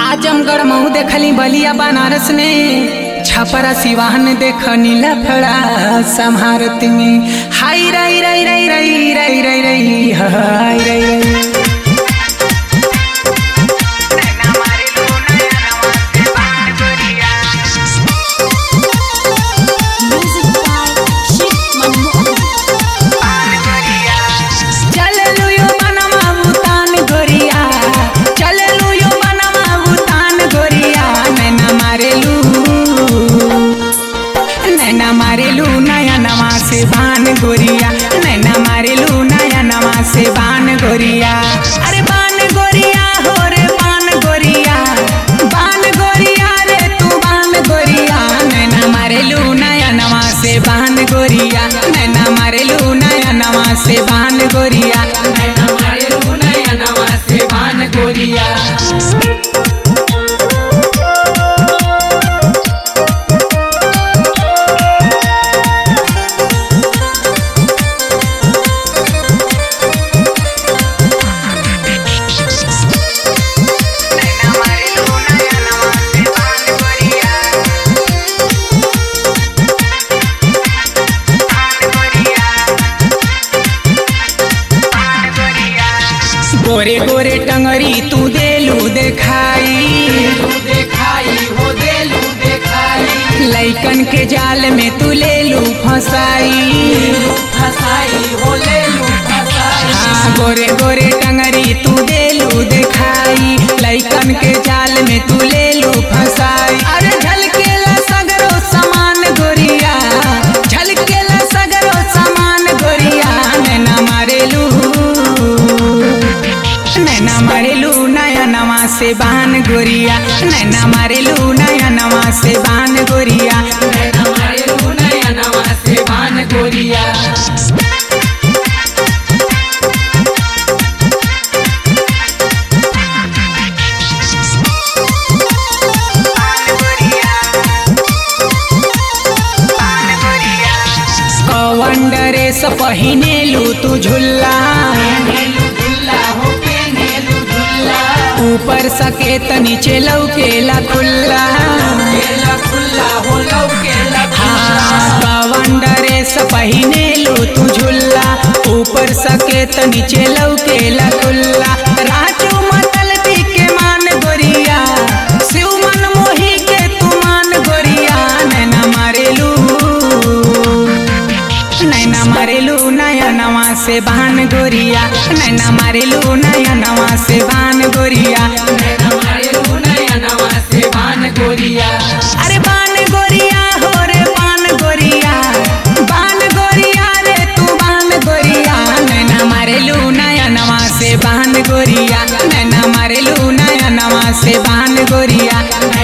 आजमगढ़ मऊ देखली बलिया बनारस में छपरा सिवान देखनी लफड़ा समारत में हाय रई रई रई रई रई रई रई हाय रई रई Music by Shiv Manmohan. चललू यो बनवा भूतान गोरिया चललू यो बनवा भूतान गोरिया नैना मारेलू नैना मारेलू नया नवा से बान गोरिया नैना मारेलू नया नवा से बान गोरिया अरे बान गोरिया हो रे बान गोरिया बान गोरिया रे तू बान गोरिया नैना मारेलू नया नवा से बान गोरिया नैना मारेलू नया नवा से बान गोरिया नैना मारेलू नया नवा से बान गोरिया गोरे गोरे टंगरी तू देलू देखाई देखाई हो देलू देखाई लैकन के जाल में तू लेलू फसाई फसाई हो लेलू फसाई हाँ गोरे गोरे टंगरी तू देलू देखाई लैकन के जाल में तू लेलू फसाई अरे झलकेला सगरो समान गोरिया झलकेला सगरो समान गोरिया नैना मारेलू नैना मारेलू नया नवा से बान गोरिया नैना मारेलू नया नवा से बान गोरिया नैना मारेलू नया नवा से बान गोरिया कवन ड्रेस पहिनेलू तू झुल्ला ऊपर सकेत नीचे लौकेला खुल्ला हाँ, कवन ड्रेस पहिनेलू तू झुल्ला ऊपर सकेत नीचे लौकेला खुल्ला राजू मतल के मान गोरिया शिव मन मोही के तू मान गोरिया नैना मारेलू नैना मारेलू नया नवा से बान गोरिया नैना मारेलू नया नवा से बान गोरिया नैना मारेलू नया नवा से बान गोरिया अरे बान गोरिया हो रे बान गोरिया बान गोरिया रे तू बान गोरिया नैना मारेलू नया नवा से बान गोरिया नैना मारेलू नया नवा से बान गोरिया